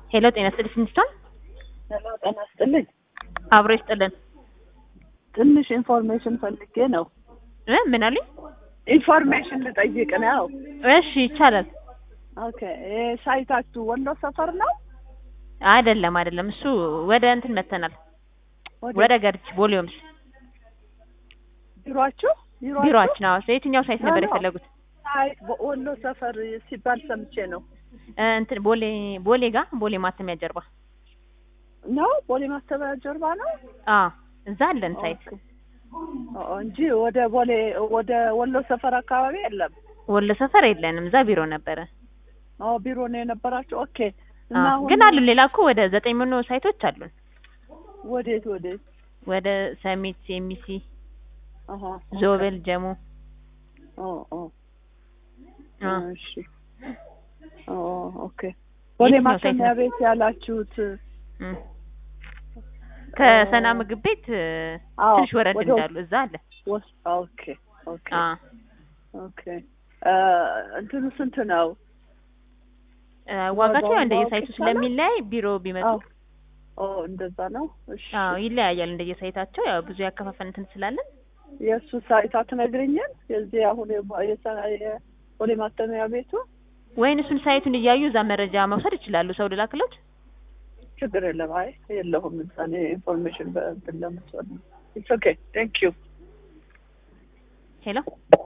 ሄሎ ጤና ይስጥልኝ ስንስቶን ሄሎ ጤና ይስጥልኝ። አብሮ ይስጥልን ትንሽ ኢንፎርሜሽን ፈልጌ ነው። እ ምን አሉኝ? ኢንፎርሜሽን ልጠይቅ ነው። እሺ ይቻላል። ኦኬ ይሄ ሳይታችሁ ወሎ ሰፈር ነው? አይደለም አይደለም፣ እሱ ወደ እንትን መተናል፣ ወደ- ወደ ገርጅ ቦሊዮምስ ቢሯችሁ ቢሯችሁ? ቢሮአችን። አዎ የትኛው ሳይት ነበር አዎ። የፈለጉት? ሳይት ወሎ ሰፈር ሲባል ሰምቼ ነው። እ እንትን ቦሌ ቦሌ ጋር ቦሌ ማተሚያ ጀርባ። ነው ቦሌ ማስተባበያ ጀርባ ነው አዎ እዛ አለን ሳይት። ኦኬ። ኦ እንጂ ወደ ቦሌ ወደ ወሎ ሰፈር አካባቢ የለም። ወሎ ሰፈር የለንም፣ እዛ ቢሮ ነበረ። ኦ ቢሮ ነው የነበራችሁ? ኦኬ። እና አዎ አሁን ግን አሉን ሌላ እኮ ወደ ዘጠኝ መቶ ሳይቶች አሉን። ወዴት ወዴት? ወደ ሰሚት፣ ኤሚሲ፣ አሃ ዞብል፣ ጀሙ ኦ ኦ አ እሺ ኦ ኦኬ። ቦሌ የትኛው ሳይት ማተሚያ ነው? ቤት ያላችሁት እም። ከሰና ምግብ ቤት እ፣ አዎ፣ ትንሽ ወረድ ወደ- እንዳሉ እዛ አለ። ወስ ኦኬ ኦኬ አ ኦኬ እ እንትኑ ስንት ነው? እ፣ ዋጋቸው ዋጋውን እንደየሳይቱ ማወቅ ይቻላል? ስለሚለያይ ቢሮ ቢመጡ አዎ ኦ እንደዛ ነው። እሺ አዎ ይለያያል እንደየሳይታቸው ያው ብዙ ያከፋፈል እንትን ስላለን የእሱ ሳይት አትነግሪኝም? የዚህ አሁን የቦ- የሰ- የቦሌ ማተሚያ ቤቱ ወይን እሱን ሳይቱን እያዩ እዛ መረጃ መውሰድ ይችላሉ። ሰው ልላክሎት ችግር የለም። አይ የለሁም እዛ እኔ ኢንፎርሜሽን በእንትን ለምትወድ ነው። ኢትስ ኦኬ ቴንክ ዩ ሄሎ